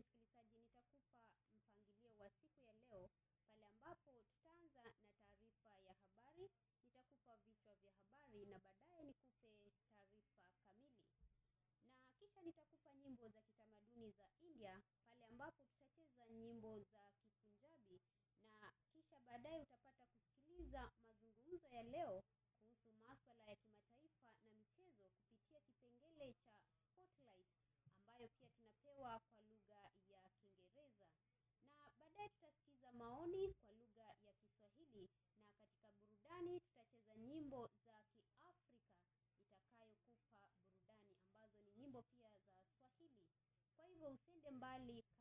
msikilizaji, nitakupa mpangilio wa siku ya leo pale ambapo tutaanza na taarifa ya habari, nitakupa vichwa vya habari na baadaye nikupe taarifa kamili, na kisha nitakupa nyimbo za kitamaduni za India pale ambapo tutacheza nyimbo za Kipunjabi, na kisha baadaye utapata kusikiliza mazungumzo ya leo kuhusu maswala ya kimataifa na michezo kupitia kipengele cha Spotlight ambayo pia tunapewa kwa lugha ya Kiingereza, na baadaye tutasikiza maoni kwa lugha ya Kiswahili, na katika burudani tutacheza nyimbo za Kiafrika itakayokupa burudani ambazo ni nyimbo pia za Swahili. Kwa hivyo usiende mbali.